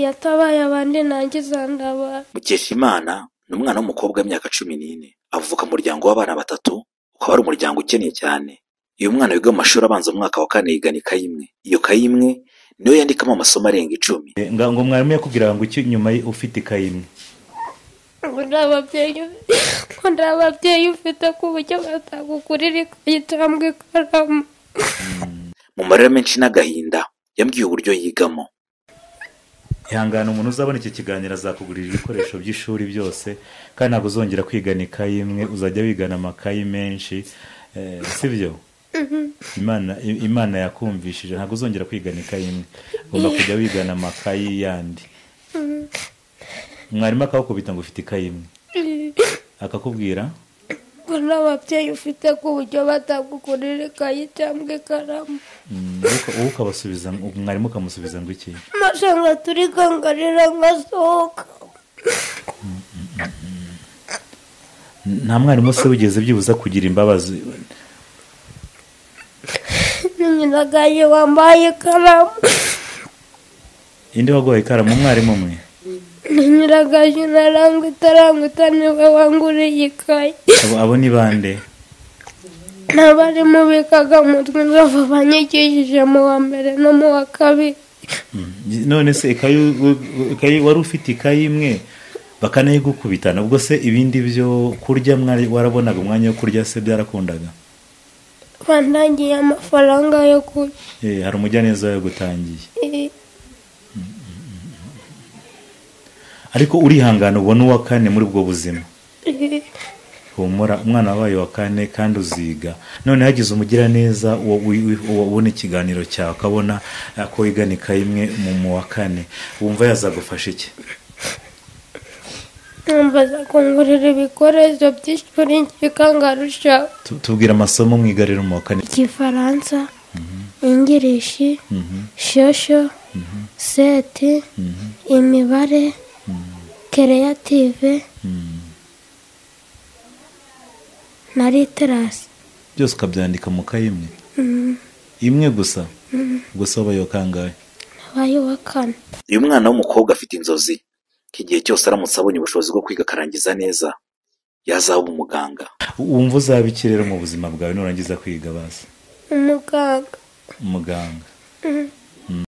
yatabaye abandi nanjye izandabara Mukeshimana ni umwana w'umukobwa w'imyaka cumi n'ine avuka mu muryango w'abana batatu ukaba ari umuryango ukennye cyane. Uyu mwana wiga mu mashuri abanza mu mwaka wa kane yigana ikayi iyo kayi imwe niyo yandikamo amasomo arenga icumi. ngo mwarimu yakubwira ngo iki nyuma ufite ikayi imwe ngo nta babyeyi ngo nta babyeyi ufite ku buryo batagugurira ikayi cyangwa ikaramu Mu marira menshi n'agahinda yambwiye uburyo yigamo. ihangane umuntu uzabona iki kiganiro azakugurira ibikoresho by'ishuri byose kandi ntabwo uzongera kwigana ikayi imwe uzajya wigana amakayi menshi eh, sibyo imana imana yakumvishije ntabwo uzongera kwigana ikayi imwe ugomba kujya wigana amakayi yandi mwarimu akawukubita ngo ufite ikayi imwe akakubwira ngo nta babyeyi ufite ku buryo batagugurira ikayi cyangwa ikaramu mm, wowe- wowe ukabasubiza mwarimu ukamusubiza ngo iki maze ngo turigangarira ngasohoka nta mwarimu se wigeze byibuza kugira imbabazi nyinagaye wambaye ikaramu indi waguhaye ikaramu umwarimu umwe nyinagaye narangwita arangwita niwe wanguriye ikayi Abo- abo ni bande n'abarimu bigaga mutwe inzovu banyigishije mu wa mbere no mu wa kabiri none se ikayi u- ikayi wari ufite ikayi imwe bakanayigukubitana ubwo se ibindi byo kurya mwari warabonaga umwanya wo kurya se byarakundaga bandagiye amafaranga yo kurya Eh, hari umujyaneza yagutangiye Eh, ariko urihangana ubona uwa kane muri ubwo buzima eh, humura umwana wabaye wa kane kandi uziga none hagize umugiraneza uwo wi- wi- uwo ubona ikiganiro cyawe akabona eh, ko wigana ikayi imwe mu mu wa kane wumva yazagufasha iki numvaza kungurira ibikoresho by'ishuri bikangarusha Tu- tubwira amasomo mwigarira mu wa kane igifaransa ingirishi shosho seti imibare kereyative na literasi byose ukabyandika mu kayi imwe imwe gusa gusa wabaye wa kangahe nabaye uwa kane Uyu mwana w'umukobwa afite inzozi ko igihe cyose aramutse abonye ubushobozi bwo kwiga akarangiza neza yazaba umuganga. wumva uzaba iki rero mu buzima bwawe nurangiza kwiga bazi umuganga umuganga Mhm.